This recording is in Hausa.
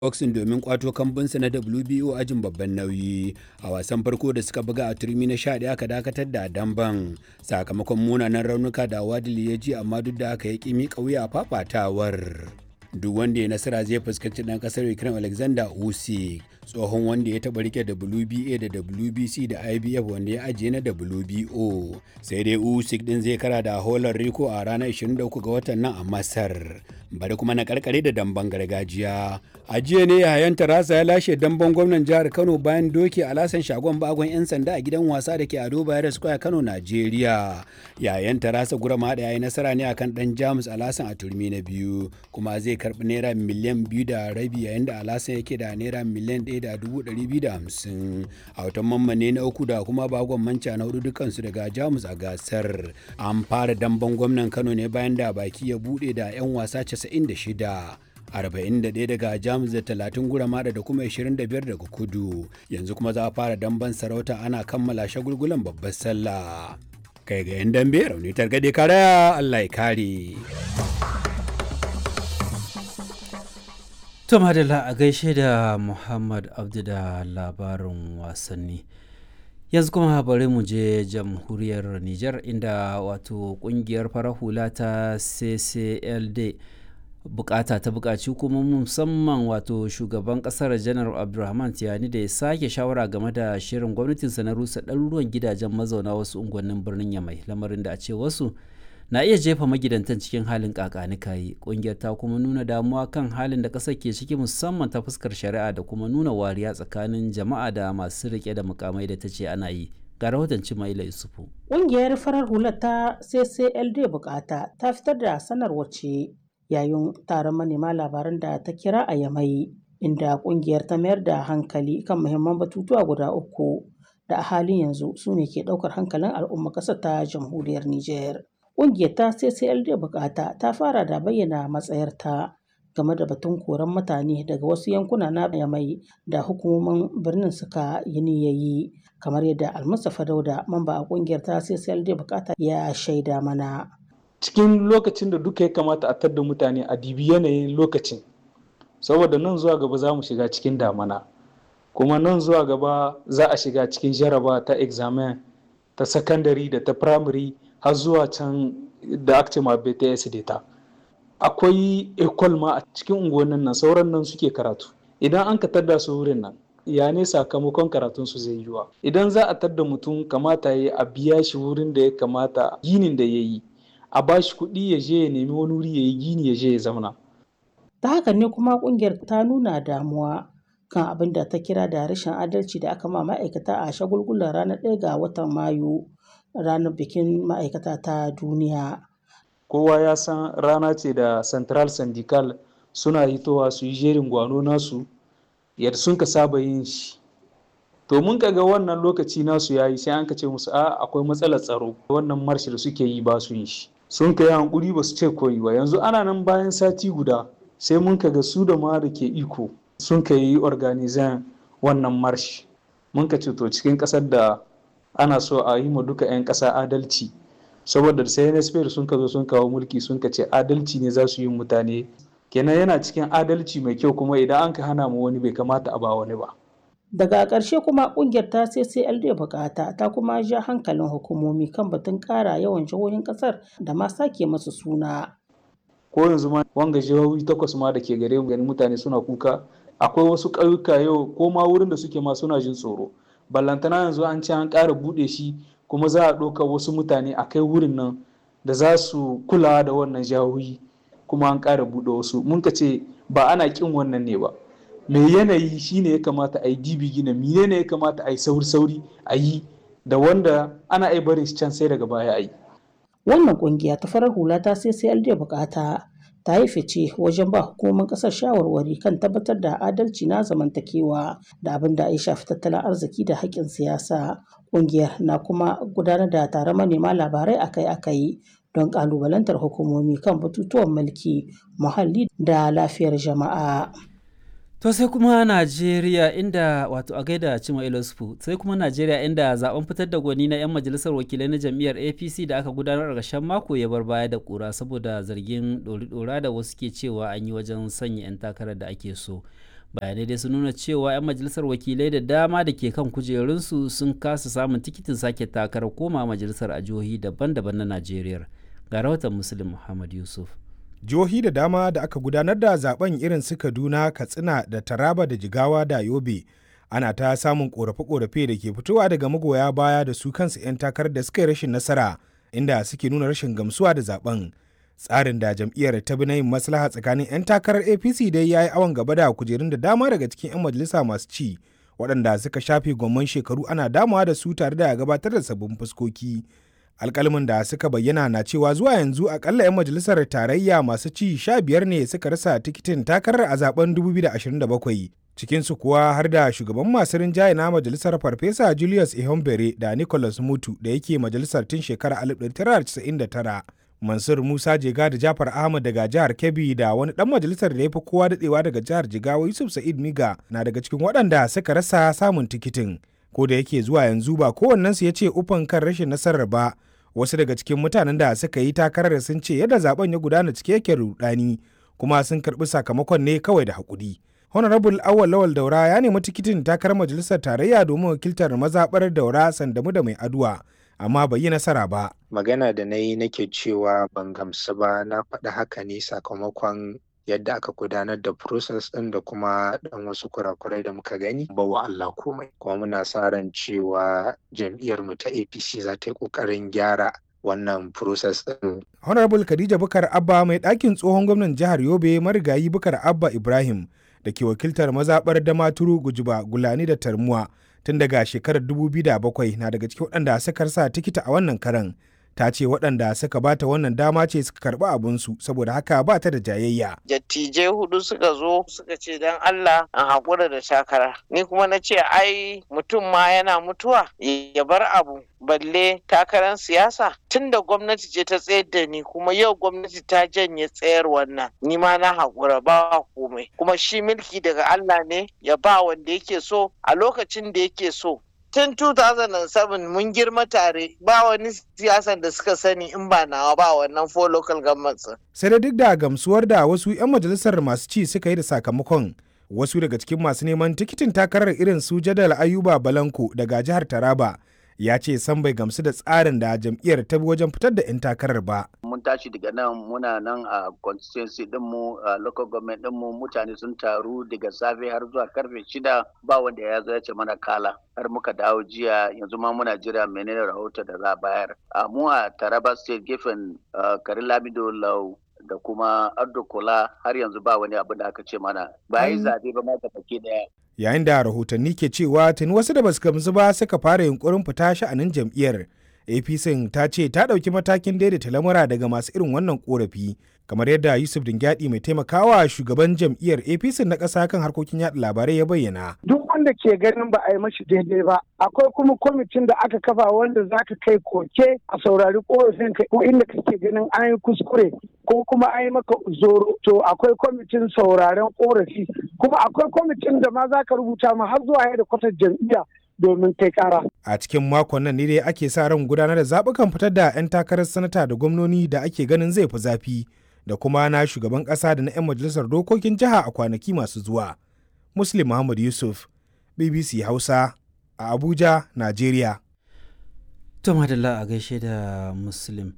boxing domin kwato kambunsa na WBO ajin babban nauyi a wasan farko da suka buga a turmi na 11 aka dakatar da damban sakamakon munanan raunuka da wadili ya ji amma duk da haka ya ƙi miƙa wuya a fafatawar duk wanda ya nasara zai fuskanci ɗan ƙasar ukraine alexander usyk tsohon wanda ya taɓa rike wba da wbc da ibf wanda ya ajiye na wbo sai dai usyk din zai kara da holar rico a ranar 23 ga watan nan a masar bari kuma na karkare da damben gargajiya a jiya ne yayan tarasa ya lashe damben gwamnan jihar kano bayan doke alasan shagon bagon yan sanda a gidan wasa da ke ado bayar square kano najeriya yayan tarasa gurama da yayi nasara ne akan dan jamus alasan a turmi na biyu kuma zai karbi naira miliyan biyu da rabi yayin da alasan yake da naira miliyan ɗaya da dubu ɗari biyu da hamsin a watan mammane na uku da kuma bagon manca na hudu dukansu daga jamus a gasar an fara damben gwamnan kano ne bayan da baki ya buɗe da 'yan wasa 96 41 daga jamus da 30 guramada da kuma 25 daga kudu yanzu kuma za a fara damben sarauta ana kammala shagulgulan babbar sallah kai ga yan dambe rauni targade kara allah ya kare To madalla a gaishe da Muhammad Abdu da labarin wasanni. Yanzu kuma bari mu je jamhuriyar Nijar inda wato kungiyar farar hula ta CCLD bukata ta bukaci kuma musamman wato shugaban kasar janar abdulrahman tiyani da ya sake shawara game da shirin gwamnatinsa na rusa ɗaruruwan gidajen mazauna wasu unguwannin birnin yamai lamarin da a ce wasu na iya jefa magidantan cikin halin kakanikayi kungiyar ta kuma nuna damuwa kan halin da ƙasar ke ciki musamman ta fuskar shari'a da kuma nuna wariya tsakanin jama'a da masu rike da mukamai da ta ce ana yi ga rahoton cimaila yusufu ƙungiyar farar hular ta ccld bukata ta fitar da sanarwar ce yayin taron manema labaran da ta kira a yamai inda ƙungiyar ta mayar da hankali kan muhimman batutuwa guda uku da a halin yanzu su ne ke ɗaukar hankalin al'umma ƙasar ta jamhuriyar niger Ƙungiyar ta CCLD bukata ta fara da bayyana matsayarta game da batun koran mutane daga wasu yankuna na mai da hukumomin birnin suka yi niyayi kamar yadda almustapha dauda mamba a ƙungiyar ta CCLD bukata ya shaida mana. Cikin lokacin da duka ya kamata a tadda mutane a dibi yanayin lokacin saboda nan zuwa gaba za mu shiga cikin damana kuma nan zuwa gaba za a shiga cikin jaraba ta examen ta sakandare da ta primary har zuwa can da aka ce ma BTS data akwai ekol ma a cikin unguwannin nan sauran nan suke karatu idan an ka tadda su wurin nan ya ne sakamakon karatun su zai yiwa idan za a tadda mutum kamata ya a biya shi wurin da ya kamata ginin da ya yi a ba shi kuɗi ya je ya nemi wani wuri ya yi gini ya je ya zauna ta haka ne kuma kungiyar ta nuna damuwa kan abin da ta kira da rashin adalci da aka ma ma'aikata a shagulgulan ranar ɗaya ga watan mayu ranar bikin ma'aikata ta duniya. Kowa ya san rana ce da Central Syndical suna hitowa su yi jerin gwano nasu yadda sun ka saba yin shi. To mun ga wannan lokaci nasu yayi sai an ka ce musu a akwai matsalar tsaro wannan marshi da suke yi ba su yin shi. Sun ka yi hankuri ba su ce koyi ba yanzu ana nan bayan sati guda sai mun ka ga su da ma da ke iko sun ka yi organizan wannan marshi. Mun ka ce to cikin ƙasar da ana so a yi ma duka 'yan ƙasa adalci saboda sai nsp sun ka zo sun kawo mulki sun ka ce adalci ne za su yi mutane kenan yana cikin adalci mai kyau kuma idan an ka hana mu wani bai kamata a ba wani ba daga ƙarshe kuma ƙungiyar ta ccld bukata ta kuma ja hankalin hukumomi kan batun ƙara yawan jihohin ƙasar da ma sake masu suna ko yanzu ma wanga jihohi takwas ma da ke gare mu gani mutane suna kuka akwai wasu ƙauyuka yau ko ma wurin da suke ma suna jin tsoro ballantana yanzu an ce an ƙara buɗe shi kuma za a ɗauka wasu mutane a kai wurin nan da za su kula da wannan jahohi kuma an ƙara buɗe wasu mun ka ce ba ana ƙin wannan ne ba mai yanayi shine ya kamata a yi dibi gina mine ne ya kamata a yi sauri sauri a yi da wanda ana iya barin shi can sai daga baya a yi wannan ƙungiya ta farar hula ta sai sai bukata ta yi fice wajen ba hukumomin kasar shawarwari kan tabbatar da adalci na zamantakewa da abin da ya shafi tattalin arziki da haƙƙin siyasa ƙungiyar na kuma gudanar da taron manema labarai akai-akai don ƙalubalantar hukumomi kan batutuwan mulki muhalli da lafiyar jama'a. To sai kuma Najeriya inda wato a gaida Cima Ilosfu sai kuma Najeriya inda zaben fitar da gwani na 'yan majalisar wakilai na jam'iyyar APC da aka gudanar a ƙarshen mako ya bar baya da ƙura saboda zargin ɗori-ɗora da wasu ke cewa an yi wajen sanya 'yan takarar da ake so. bayanai dai sun nuna cewa 'yan majalisar wakilai da dama da ke kan kujerunsu sun kasa samun tikitin sake takarar koma majalisar a jihohi daban-daban na najeriya ga rahoton muslim muhammad yusuf jihohi da dama da aka gudanar da zaben irin su kaduna katsina da taraba da jigawa da yobe ana ta samun korafe-korafe da ke fitowa daga magoya baya da su kansu 'yan takarar da suka yi rashin nasara inda suke nuna rashin gamsuwa da zaben tsarin da jam'iyyar ta bi na yin maslaha tsakanin 'yan takarar apc dai ya yi awon gaba da kujerun da dama daga cikin 'yan majalisa masu ci waɗanda suka shafe gwamman shekaru ana damawa da su tare da gabatar da sabbin fuskoki alkalmin da suka bayyana na cewa zuwa yanzu akalla 'yan majalisar tarayya masu ci sha biyar ne suka rasa tikitin takarar a zaben 2027 cikinsu kuwa har da shugaban masu rinjaye na majalisar farfesa julius ihombere da nicholas mutu da yake majalisar tun shekarar 1999 mansur musa jega da jafar ahmad daga jihar kebbi da wani dan majalisar da ya fi kowa dadewa daga jihar jigawa yusuf sa'id miga na daga cikin waɗanda suka rasa samun tikitin ko da yake zuwa yanzu ba kowannensu ya ce ufan kan rashin nasarar ba wasu daga cikin mutanen da suka yi takarar sun ce yadda zaben ya gudana cike yake rudani kuma sun karbi sakamakon ne kawai da hakuri honorable awal lawal daura ya nemi tikitin takarar majalisar tarayya domin wakiltar mazaɓar daura sandamu da mai aduwa amma bai yi nasara ba magana da na yi nake cewa ban gamsu ba na faɗi haka ne sakamakon yadda aka gudanar da process ɗin da kuma ɗan wasu kurakurai da muka gani ba wa Allah komai kuma muna sa ran cewa jam'iyyar mu ta APC za ta yi ƙoƙarin gyara wannan process ɗin. Honorable Khadija Bukar Abba mai ɗakin tsohon gwamnan jihar Yobe marigayi Bukar Abba Ibrahim da ke wakiltar mazaɓar Damaturu Gujuba Gulani da Tarmuwa tun daga shekarar 2007 na daga cikin waɗanda suka sa tikita a wannan karan. ta ce waɗanda suka bata wannan dama ce suka karɓi abinsu saboda haka ba ta da jayayya. Dattijai hudu suka zo suka ce don Allah an haƙura da takara. Ni kuma na ce ai mutum ma yana mutuwa ya bar abu balle takarar siyasa tun da gwamnati ce ta tsayar da ni kuma yau gwamnati ta janye tsayar wannan ni ma na haƙura ba komai kuma shi mulki daga Allah ne ya ba wanda yake so a lokacin da yake so tun 2007 mun girma tare ba wani siyasan da suka sani in ba nawa ba wannan four local governments. Sai da duk da gamsuwar da wasu 'yan majalisar masu ci suka yi da sakamakon wasu daga cikin masu neman tikitin takarar irin su jadal ayuba balanko daga jihar taraba ya ce san bai gamsu da tsarin da jam'iyyar ta bi wajen fitar da 'yan takarar ba. Mun tashi daga nan muna nan a constituency dinmu a local government dinmu mutane sun taru daga safe har zuwa karfe shida ba wanda ya zo ya ce mana kala har muka dawo jiya yanzu ma muna jira menene rahoto da za a bayar. A mu a Taraba state gefen Karin Lamido Lau da kuma Ardo Kola har yanzu ba wani abu da aka ce mana ba yi zabe ba ma baki daya. yayin da rahotanni ke cewa tuni wasu da basu gamsu ba suka fara yunkurin fita sha'anin jam'iyyar apc ta ce ta ɗauki matakin daidaita lamura daga masu irin wannan korafi kamar yadda yusuf dingyadi mai taimakawa shugaban jam'iyyar apc na ƙasa kan harkokin yaɗa labarai ya bayyana duk wanda ke ganin ba a yi mashi daidai ba akwai kuma kwamitin da aka kafa wanda za ka kai koke a saurari korafin ka ko inda kake ganin an yi kuskure ko kuma an yi maka zoro to akwai kwamitin sauraren korafi kuma akwai kwamitin da ma za ka rubuta ma har zuwa yadda kwatar jam'iyya domin kai kara. A cikin makon nan ne dai ake sa ran gudanar da zaɓukan fitar da 'yan takarar sanata da gwamnoni da ake ganin zai fi zafi da kuma na shugaban ƙasa da na 'yan majalisar dokokin jiha a kwanaki masu zuwa. Muslim Muhammad Yusuf, BBC Hausa, a Abuja, Najeriya. To madalla a gaishe da Muslim.